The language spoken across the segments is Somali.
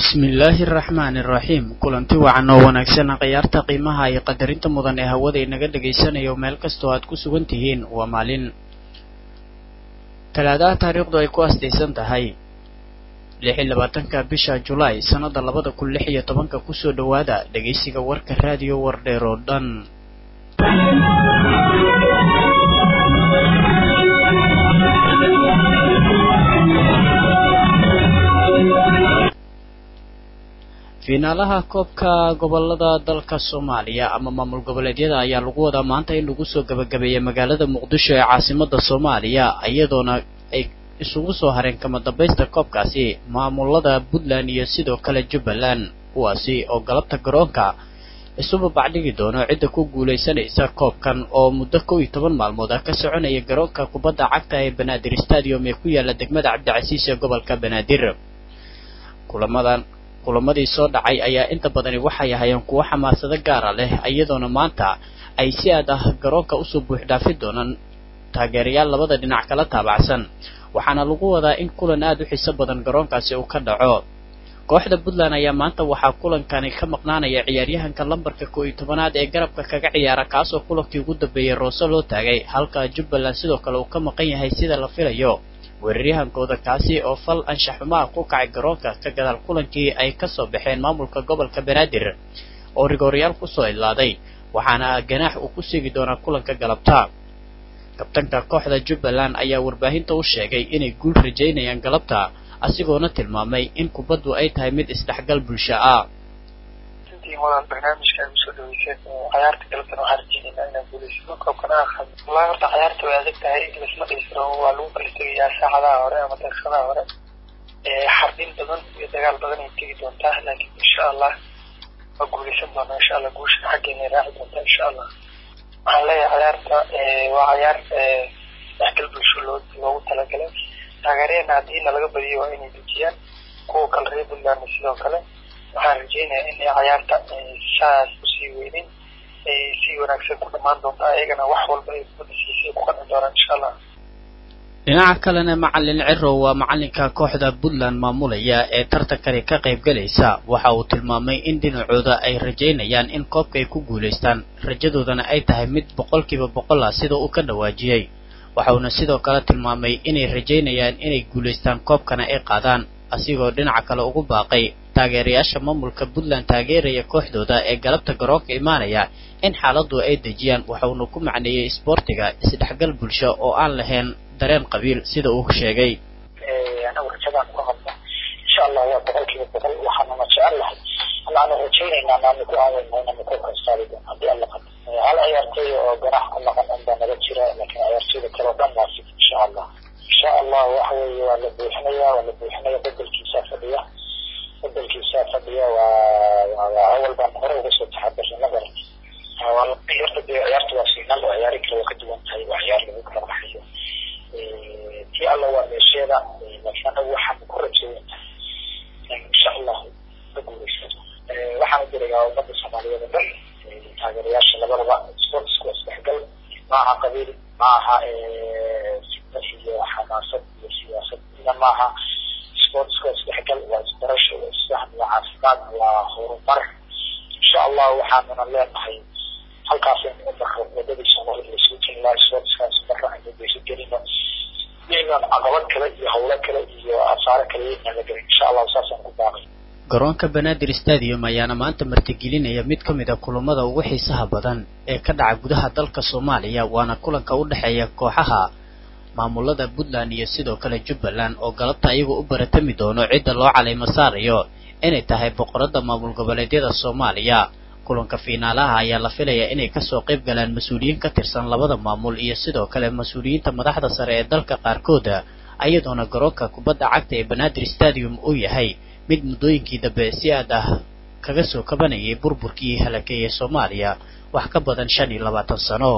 bismillaahi araxmaani iraxiim kulanti wacan oo wanaagsan khiyaarta qiimaha iyo qadarinta mudan ee hawada inaga dhagaysanayo meel kastoo aad ku sugan tihiin waa maalin talaadaha taariikhdu ay ku astaysan tahay lix iyo labaatanka bisha julaay sannada labada kun lix iyo tobanka kusoo dhowaada dhegaysiga warka raadiyo wardheer oo dhan fiinaalaha koobka gobolada dalka soomaaliya ama maamul goboleedyada ayaa lagu wadaa maanta in lagu soo gabagabeeyay magaalada muqdisho ee caasimada soomaaliya iyadoona ay isugu soo hareen kama dambaysta koobkaasi maamulada puntland iyo sidoo kale jubbaland kuwaasi oo galabta garoonka isuba bacdhigi doono cidda ku guulaysanaysa koobkan oo muddo kow iyo toban maalmood ah ka soconaya garoonka kubadda cagta ee banaadir stadium ee ku yaala degmada cabdicasiis ee gobolka banaadir kulamadan kulamadii soo dhacay ayaa inta badani waxay ahayeen kuwo xamaasado gaara leh iyadoona maanta ay si aad ah garoonka usoo buux dhaafi doonaan taageerayaal labada dhinac kala taabacsan waxaana lagu wadaa in kulan aad u xiiso badan garoonkaasi uu ka dhaco kooxda puntland ayaa maanta waxaa kulankani ka maqnaanaya ciyaaryahanka lambarka koo iyo tobanaad ee garabka kaga ciyaara kaasoo kulankii ugu dambeeyey roose loo taagay halka jubbaland sidoo kale uu ka maqan yahay sida la filayo weeraryahankooda kaasi oo fal anshaxumaha ku kacay garoonka ka gadaal kulankii ay kasoo baxeen maamulka gobolka banaadir oo rigooryaal kusoo idlaaday waxaana ganaax uu ku seegi doonaa kulanka galabta kabtanka kooxda jubbaland ayaa warbaahinta u sheegay inay guul rajaynayaan galabta asigoona tilmaamay in kubaddu ay tahay mid isdhexgal bulsho ah walaal barnaamijka ay usoo dhaweyseen cayaarta galabtana waxaan rajeynaynaa inaan guulaysano koobkana aqan wallahi horta cayaarta way adag tahay lasma dhihisro waa lagu kala tegayaa saacadaha hore ama daqiiqadaha hore xarbin badan iyo dagaal badan ay tegi doontaa laakiin insha allah waa guulaysan doonaa insha allah guushan xaggeena raaci doontaa insha allah waxaan leeyahay cayaarta waa cayaar dhexgal bulsho loo loogu talagalay taageeryaena haddiina laga badiyo waa inay dejiyaan kuwa kale reer puntland sidoo kale waxaan rajeynayaa inay cayaarta saas usii weynin ay si wanaagsan ku dhamaan doonto ayagana wax walba ay kubadda siisay ku qancin doonaan insha allah dhinaca kalena macalin cirow waa macalinka kooxda puntland maamulaya ee tartankani ka qayb galaysa waxa uu tilmaamay in dhinacooda ay rajaynayaan in koobka ay ku guulaystaan rajadoodana ay tahay mid boqolkiiba boqol ah sida uu ka dhawaajiyey waxa uuna sidoo kale tilmaamay inay rajaynayaan inay guulaystaan koobkana ay qaadaan asigoo dhinaca kale ugu baaqay taageerayaasha maamulka puntland taageeraya kooxdooda ee galabta garoonka imaanaya in xaaladdu ay dejiyaan waxauna ku macneeyey isboortiga isdhexgal bulsho oo aan lahayn dareen qabiil sida uu sheegay anagu rajadaan ku qabno insha allah waa boqolkiiba boqol waxaanuna jecel lahay allaana rajaynaynaa naanu ku aaweyno inanu koobkan saari doono haddii alla qado hal ciyaartooy oo ganax ku maqan unbaa naga jira laakiin ciyaartooyda kale oo dhan waa fid insha allah insha allah waxa weeye waa la buuxinaya waa la buuxinaya bedelkiisaa fadhiya bedelkiisaa fadhiya waa waa awal baan hore uga soo taxadarnay ma garan horta dee ciyaarta waa finaal oo ciyaari kale waa ka duwan tahay waa ciyaar lagu kala baxayo tii alla waa meesheeda laakiin anagu waxaan ku rajeeyan tahay insha allahu ka guulaysato waxaan u dirayaa ummadda soomaaliyeed oo dhan taageerayaasha labadaba sportsku waa isdhexgal ma aha qabiil ma aha fitna iyo xamaasad iyo siyaasad ina maaha sportsku waa isdhexgal waa isbarasho waa isfahm waa caafimaad waa horumar insha allah waxaanuna leenahay halkaas in umaro wadadii soomaalida laisugu jiri lahaa sportskaas mara aynu geyso gelino inaan caqabad kale iyo hawlo kale iyo asaare kale inaan la gelin insha allah saasaan ku baaqay garoonka banaadir stadium ayaana maanta martigelinaya mid ka mid a kulamada ugu xiisaha badan ee ka dhaca gudaha dalka soomaaliya waana kulanka u dhexeeya kooxaha maamulada puntland iyo sidoo kale jubbaland oo galabta iyagoo u baratami doono cidda loo calaymo saarayo inay tahay boqorada maamul goboleedyada soomaaliya kulanka fiinaalaha ayaa la filayaa inay kasoo qayb galaan mas-uuliyiin ka tirsan labada maamul iyo sidoo kale mas-uuliyiinta madaxda sare ee dalka qaarkooda ayadoona garoonka kubadda cagta ee banaadir stadium uu yahay mid muddooyinkii dambe si aad ah kaga soo kabanayay burburkii halakeeyey soomaaliya wax ka badan shan iyo labaatan sano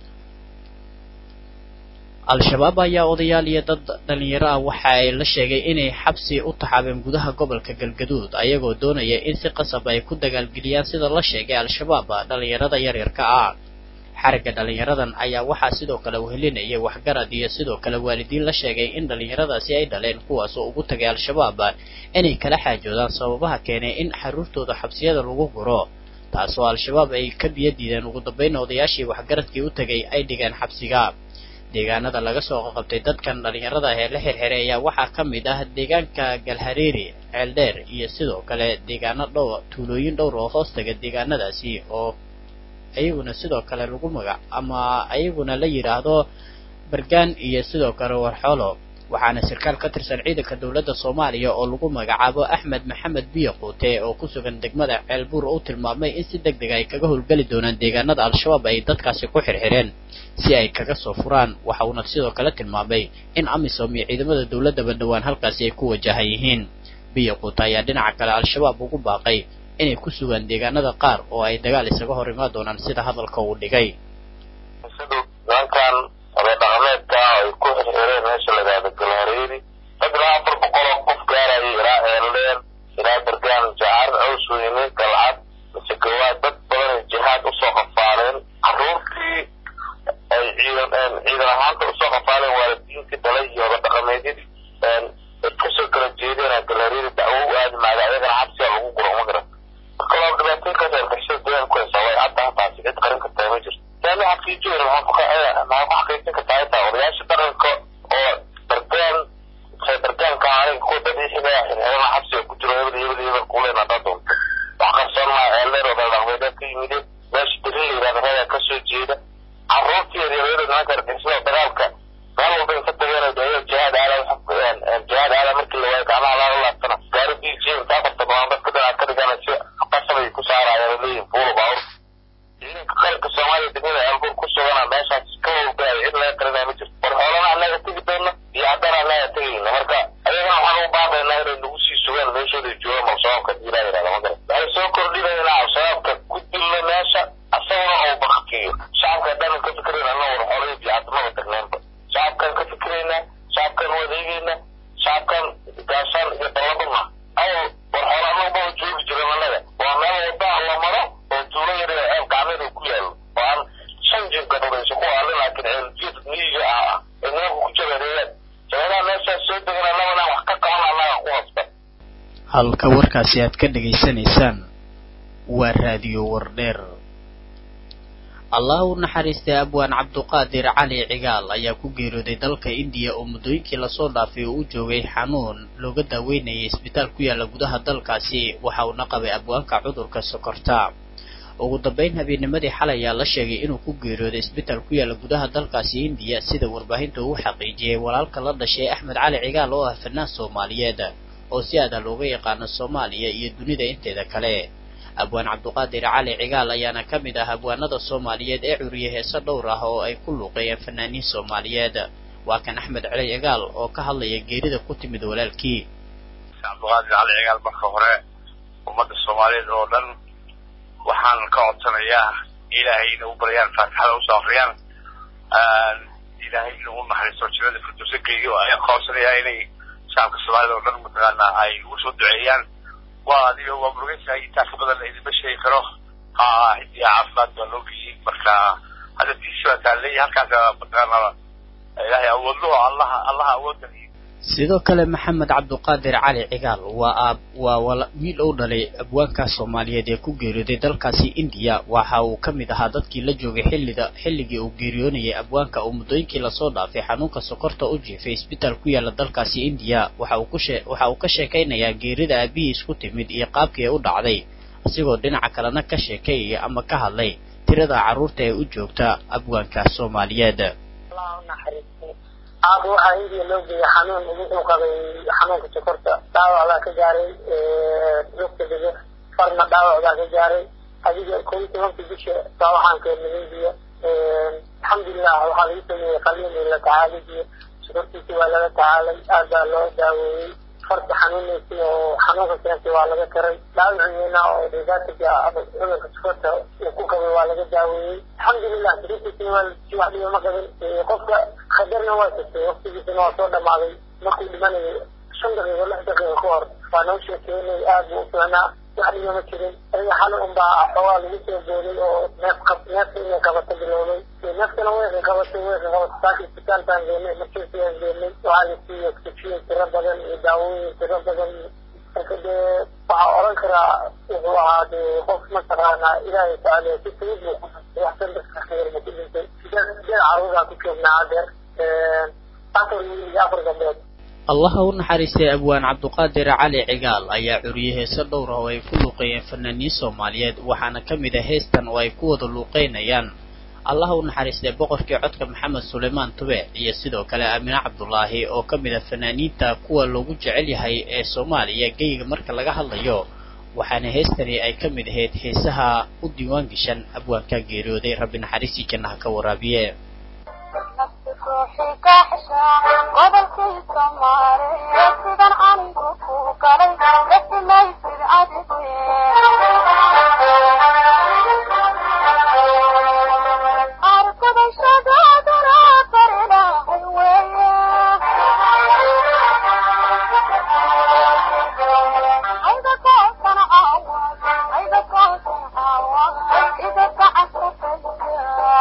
al-shabaab ayaa odayaal iyo dad dhalinyaro ah waxa ay la sheegay inay xabsi u taxaabeen gudaha gobolka galgaduud ayagoo doonaya in si qasab ay ku dagaalgeliyaan sida la sheegay al-shabaab dhalinyarada yaryarka ah xarigga dhallinyaradan ayaa waxaa sidoo kale wehelinayay waxgarad iyo sidoo kale waalidiin la sheegay in dhallinyaradaasi ay dhaleen kuwaasoo ugu tagay al-shabaab inay kala xaajoodaan sababaha keenay in xaruurtooda xabsiyada lagu guro taasoo al-shabaab ay ka biyo diideen ugu dambayna odayaashii waxgaradkii u tegay ay dhigeen xabsiga deegaanada laga soo qaqabtay dadkan dhallinyarada ah ee la xirxiray ayaa waxaa ka mid ah deegaanka galhareeri ceeldheer iyo sidoo kale deegaano dhowr tuulooyin dhowr oo hoos taga deegaanadaasi oo ayaguna sidoo kale lagu magac ama ayaguna la yidhaahdo bargaan iyo sidoo kale warxoolo waxaana sarkaal ka tirsan ciidanka dowladda soomaaliya oo lagu magacaabo axmed maxamed biyo quute oo ku sugan degmada ceelbuur u tilmaamay in si deg deg ay kaga howlgeli doonaan deegaanada al-shabaab ay dadkaasi ku xirxireen si ay kaga soo furaan waxa uuna sidoo kale tilmaamay in amisom iyo ciidamada dowladdaba dhowaan halkaasi ay ku wajahan yihiin biyo quute ayaa dhinaca kale al-shabaab ugu baaqay inay ku sugaan deegaanada qaar oo ay dagaal isaga hor imaan doonaan sida hadalka uu dhigay dhaqameedka ay ku xirxireen meesha lagaada galhareeri rag ilaa afar boqol oo qof gaarayay ilaa eeldheer ilaa bargaan jacaar caws weyne galcad mise gawaad dad badan ay jihaad usoo qafaaleen caruurtii ay ciidan ciidan ahaanta usoo qafaaleen waalidiintii dhalay iyo oda dhaqameedyadii ay kasoo kala jeedeen galhareeri dacwo u aadi maaga ayagana xabsiga lagu guro ma garan marka waa dhibaatooyinkaas argixisada deegaan ku haysaa way cadda hataasi cid qarin kartaa ma jirto taani xaqiijiyeen maxaa ku xaqiijin kartaa xitaa odayaasha dhaqanka oo bargaan bargaanka aniga kuwa dabiiciga xirxirana xabsiga ku jiro hebel hebel hebel kuleen haddaa doonto wax qarsoon maa eeldheer oo dhaqdhaqmeedyaa ka yimideen meesha dirin la yidhahda reegaa ka soo jeeda carruurtii yaryarada nimanka argixisada dagaalka meel walba inka tageen ayaga jihaad aala jihaad aala markii la waayo gacmaha laaga laabtana gaari b j inta afarta badan dadka dhinac ka dhigana si qasabay ku saarayaan leeyihin buulo baawur ciidanka qaranka soomaaliya degmada aalbuur ku sugana meeshaas ka howlgalaya cid laga qarinaya ma jirto war xoolana annaga tegi doona iyo haddana annaga tegayna marka ayagana waxaan u baaqaynaa inay nagu sii sugaan meeshooda joogaan al-shabaabka hadii ilaa yidhahda ma garan waxay soo kordhinaynaa al-shabaabka ku dilno meesha asaguna uu baktiyo shacabka haddaanan ka fikirayn anna war xoolaya biyacatamada tagneenba shacabkaan ka fikiraynaa shacabkaan wadeegaynaa shacabkaan gaashaan iyo dallabana awal war xoolo annaga baba joogi jiran annaga waa meel waddaa la maro oo tuulo yar ceel gacmeed uu ku yaalo oo aan shan jib gadhurayso ku aale laakiin ceeljiid miyiga ah ee nimanka ku jabareeyaan jabeelaha meeshaas soo degan annagana wax ka qaban annaga ku hasta halka warkaasi aad ka dhegaysanaysaan waa raadiyo wardheer allah u naxariistay abwaan cabduqaadir cali cigaal ayaa ku geeriyooday dalka indiya oo muddooyinkii lasoo dhaafay oo u joogay xanuun looga daaweynayay isbitaal ku yaalla gudaha dalkaasi waxa uuna qabay abwaanka cudurka sokorta ugu dambayn habeenimadii xalay ayaa la sheegay inuu ku geeriyooday isbitaal ku yaalla gudaha dalkaasi indiya sida warbaahinta uu xaqiijiyey walaalka la dhashay axmed cali cigaal oo ah fanaan soomaaliyeed oo si aada looga yaqaano soomaaliya iyo dunida inteeda kale abwaan cabduqaadir cali cigaal ayaana ka mid ah abwaanada soomaaliyeed ee curiye heese dhowr ah oo ay ku luuqeeyeen fanaaniin soomaaliyeed waa kan axmed cali cigaal oo ka hadlaya geerida ku timid walaalkii cabduqaadir cali cigaal marka hore ummadda soomaaliyeed oo dhan waxaan ka codsanayaa ilaahay ina u baryaan faatixada usoo afriyaan ilaahay ina u naxariisto jannada firdowsa geeyo ayaan ka codsanayaa inay shacabka soomaaliyed oo dhan mataqaana ay ugu soo duceeyaan waa adiga waa murugaysahay intaa ka badan idinma sheegi karo ha cidii caafimaad baa loo geeyey marka hadda tiisi baa taaleeya halkaas mataqaana ilaahay awoodlo allaha allaha awoodda sidoo kale maxamed cabduqaadir cali cigaal waa aab waa wala wiil ou dhalay abwaanka soomaaliyeed ee ku geeriyooday dalkaasi indiya waxa uu ka mid ahaa dadkii la joogay xilliga xilligii uu geeriyoonayay abwaanka oo muddooyinkii lasoo dhaafay xanuunka sokorta u jiifay isbitaal ku yaalla dalkaasi indiya waxa uu ku shee waxa uu ka sheekaynayaa geerida aabihiis ku timid iyo qaabkii ay u dhacday asigoo dhinaca kalena ka sheekeeyaya ama ka hadlay tirada carruurta ee u joogta abwaanka soomaaliyeed aaba waxaa indiya loo geeyay xanuun wuxuu qabay xanuunka sokorta dhaawac baa ka gaaray lugta dhigo farna dhaawac baa ka gaaray adiga kow iyo tobanka bisha baa waxaan keenay indiya alxamdulilah waxaa lagu sameeyey qaliin iyo la tacaalidiyo sokortiisi waa laga tacaalay aad baa loo daaweeyey farta xanuunaysa oo xanuunka keentay waa laga taray dhaawiciina oo dhibaataka cudurka sokorta uu ku qabay waa laga daaweeyey alxamdulilah sariirtiisina waa wax dhiba ma qabin qofka khatarna waa tagtay waqtigiisana waa soo dhamaaday markuu dhimanayo shan daqiiqo lix daqiiqo ka hor waa noo sheekeynay aad buu u fiicnaa wax dhigama jirin adiga xal unbaa xoogaa lagu soo booday oo neef qab neefka inay qabato bilowday neefkana wayka qabatay wayka qabatay saaka isbitaal baan geenay markiisi aan geenay waxaa la siiyey oxygen tiro badan iyo daawooyin tiro badan marka dee waxaa oran karaa wuxuu ahaa dee qof mataqaanaa ilaahay tacaala si fudud buu ku waxsan dadka khayr ma ku dhintay sideed caruuraa ku joognaa adeer afar wiil iyo afar gabdhood allaha u naxariistay abwaan cabduqaadir cali cigaal ayaa curiyey heese dhowr ah oo ay ku luuqeeyeen fanaaniin soomaaliyeed waxaana ka mid ah heestan oo ay ku wada luuqeynayaan allaha u naxariistay boqorkii codka maxamed suleymaan tube iyo sidoo kale aamine cabdulaahi oo ka mid ah fanaaniinta kuwa loogu jecel yahay ee soomaaliya geyiga marka laga hadlayo waxaana heestani ay ka mid ahayd heesaha u diiwaan gashan abwaanka geeriyooday rabbi naxariistii jannaha ka waraabiye gobolkii soomaaliya sidan anigu ku galay dasimaysid adigu arkadashadaaduna barilaahay weeye ayda koosan caawa ayda koosan caawa ida gacanta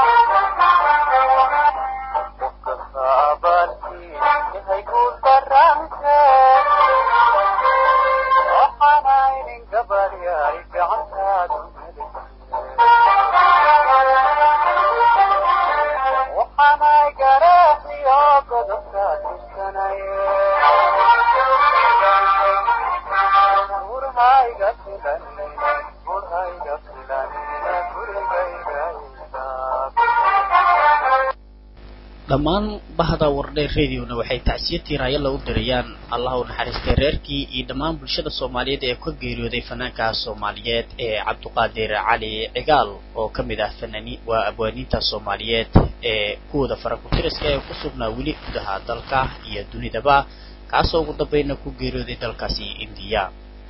dhammaan bahda wardheer radiona waxay tacsiyo tiiraayalla u dirayaan allah u naxariistay reerkii iyo dhammaan bulshada soomaaliyeed ee ka geeriyooday fanaanka soomaaliyeed ee cabduqaadir cali cigaal oo ka mid ah fanaani waa abwaaniinta soomaaliyeed ee kuwooda farakutiriska ee ku sugnaa weli gudaha dalka iyo dunidaba kaasoo ugu dambayna ku geeriyooday dalkaasi indiya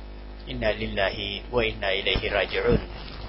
inna lilahi wa inna ilayhi raajicuun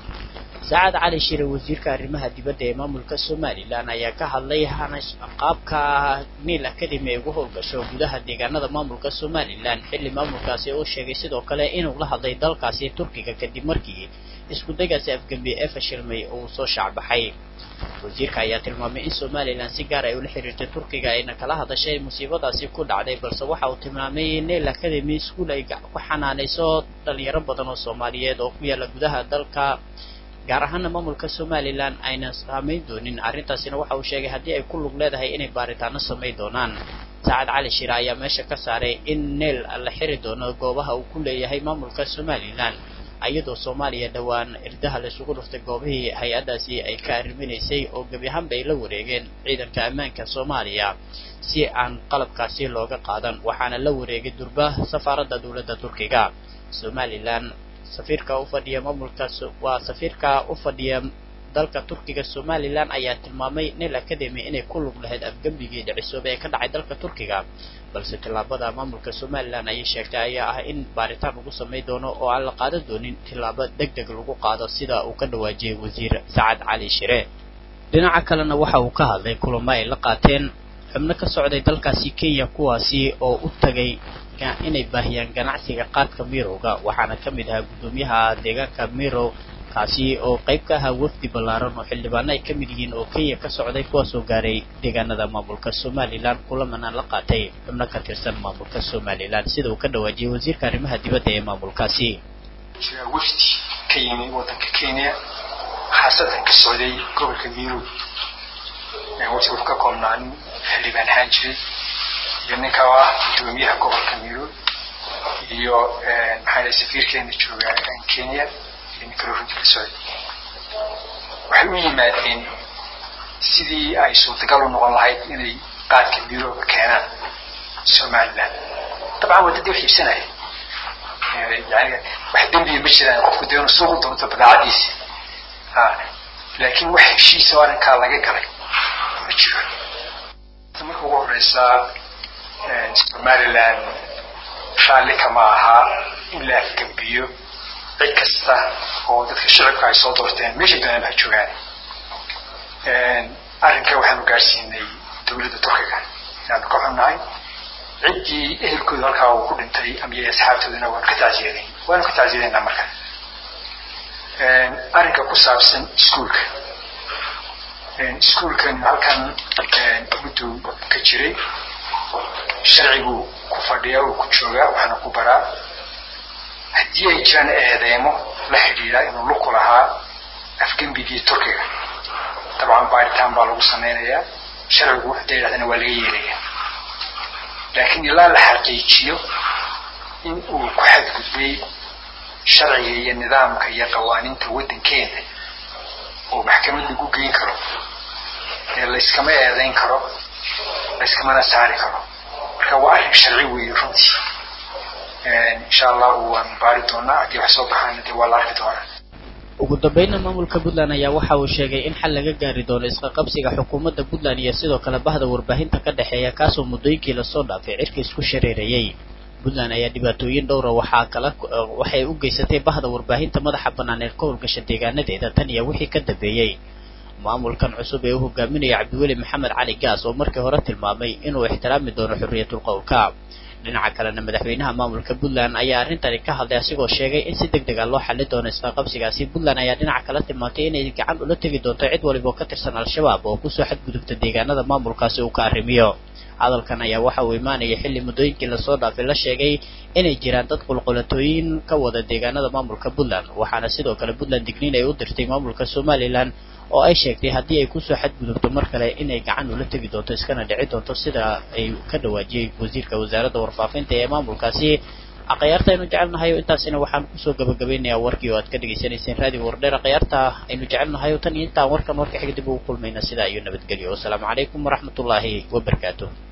saacad cali shire wasiirka arrimaha dibadda ee maamulka somalilan ayaa ka hadlay hanash qaabka niil academy ay ugu howlgasho gudaha deegaanada maamulka somalilan xilli maamulkaasi uu sheegay sidoo kale inuu la hadlay dalkaasi turkiga kadib markii isku dagaasi afgembi ee fashilmay uu soo shaacbaxay wasiirka ayaa tilmaamay in somalilan si gaar ay ula xiriirtay turkiga ayna kala hadashay musiibadaasi ku dhacday balse waxa uu tilmaamay in niil academy school ay ku xanaanayso dhalinyaro badan oo soomaaliyeed oo ku yaala gudaha dalka gaar ahaana maamulka somalilan ayna saamayn doonin arrintaasina waxa uu sheegay haddii ay ku lug leedahay inay baaritaano samayn doonaan saacad cali shire ayaa meesha ka saaray in neel la xiri doono goobaha uu ku leeyahay maamulka somalilan iyadoo soomaaliya dhowaan irdaha laisugu dhuftay goobihii hay-addaasi ay ka arriminaysay oo gebi ahaanba ay la wareegeen ciidanka ammaanka soomaaliya si aan qalabkaasi looga qaadan waxaana la wareegay durba safaaradda dowladda turkiga somalilan safiirka u fadhiya maamulka waa safiirka u fadhiya dalka turkiga somalilan ayaa tilmaamay nel academy inay ku lug lahayd afgembigii dhicisoobay ee ka dhacay dalka turkiga balse tillaabada maamulka somalilan ayay sheegtay ayaa ah in baaritaan lagu samayn doono oo aan la qaadan doonin tillaabo deg deg lagu qaado sida uu ka dhawaajiyey wasiir sacad cali shire dhinaca kalena waxa uu ka hadlay kulamo ay la qaateen xubno ka socday dalkaasi kenya kuwaasi oo u tagay inay baahiyaan ganacsiga qaadka mirowga waxaana ka mid ahaa guddoomiyaha deegaanka mirow kaasi oo qayb ka ahaa wafdi ballaaran oo xildhibaano ay ka mid yihiin oo kenya ka socday kuwaasoo gaaray deegaanada maamulka somalilan kulamana la qaatay xubno ka tirsan maamulka somalilan sida uu ka dhawaajiyey wasiirka arrimaha dibadda ee maamulkaasi jira wafdi ka yimi waddanka kenya khaasatan ka socday gobolka mirow wafdi wuxuu ka koobnaa nin xildhibaan ahaan jiray iyo ninka oo ah guddoomiyaha gobolka mirow iyo maxaa safiirkeena jooga kenya iyo ninka rohinta ka socday waxay u yimaadeen sidii ay suurtagal u noqon lahayd inay qaadka mirowga keenaan somaliland dabcan waddadii wax iibsanaya yani wax dembiya ma jiraan qofku dee inu suuqu doonto badaacadiisi laakiin wax heshiisa oo arrinkaa laga galay ma jiro marka ugu horeysaa somaliland raalli kama aha in la afgembiyo cid kasta oo dadka shicibka ay soo doorteen meeshay doonaan ha joogaan arrinka waxaanu gaarsiinay dowladda turkiga inaanu ka xunnahay ciddii ehelkooda halkaa uu ku dhintay ama iyo asxaabtoodana waanu ka tacsiyaday waanu ka tacsiyadaynaa marka arrinka ku saabsan iskuulka iskuulkan halkan mudduu ka jiray sharciguu ku fadhiyaa uu ku joogaa waxaana ku baraa haddii ay jiraan eedeemo la xidhiidha inuu luku lahaa afgembigii turkiga dabcan baaritaan baa lagu samaynayaa sharcigu wuxuu yidhahdana waa laga yeelaya laakiin ilaa la xaqiijiyo in uu ku xadgudbay sharciga iyo nidaamka iyo qawaaniinta waddankeena oo maxkamad lagu geyn karo ee layskama eedayn karo layskamana saari karo marka waa arrin sharci weeye runtii insha allahu waan baari doonaa haddii wax soo baxaana dee waa la arki doonaa ugu dambeynna maamulka puntland ayaa waxa uu sheegay in xal laga gaari doono isqaqabsiga xukuumadda puntland iyo sidoo kale bahda warbaahinta ka dhexeeya kaasoo muddooyinkii lasoo dhaafay cirka isku shareerayay puntland ayaa dhibaatooyin dhowra waxaa kala waxay u geysatay bahda warbaahinta madaxa bannaan ee ka howlgasha deegaanadeeda tan iyo wixii ka dambeeyey maamulkan cusub ee u hogaaminaya cabdiweli maxamed cali gaas oo markii hore tilmaamay inuu ixtiraami doono xorriyatul qowlka dhinaca kalena madaxweynaha maamulka puntland ayaa arrintani ka hadlay asigoo sheegay in si deg deg a loo xali doono isqaqabsigaasi puntland ayaa dhinaca kala tilmaantay inay gacan ula tegi doonto cid waliba oo ka tirsan al-shabaab oo kusoo xadgudubta deegaanada maamulkaasi uu ka arrimiyo hadalkan ayaa waxa uu imaanaya xilli muddooyinkii lasoo dhaafay la sheegay inay jiraan dad qulqulatooyin ka wada deegaanada maamulka puntland waxaana sidoo kale puntland digniin ay u dirtay maamulka somalilan oo ay sheegtay haddii ay kusoo xadgudubto mar kale inay gacan ula tegi doonto iskana dhici doonto sida ay ka dhawaajiyey wasiirka wasaaradda warfaafinta ee maamulkaasi akhyaarta aynu jecelnahay intaasina waxaan kusoo gabagabaynayaa warkii oo aad ka dhegaysanayseen raadiyo wardheer akhyaarta aynu jecelnahay tan iyo intaan warkan warka xiga dib ugu kulmayna sidaa iyo nabadgelyo wasalaamu calaykum waraxmatullaahi wabarakaatuh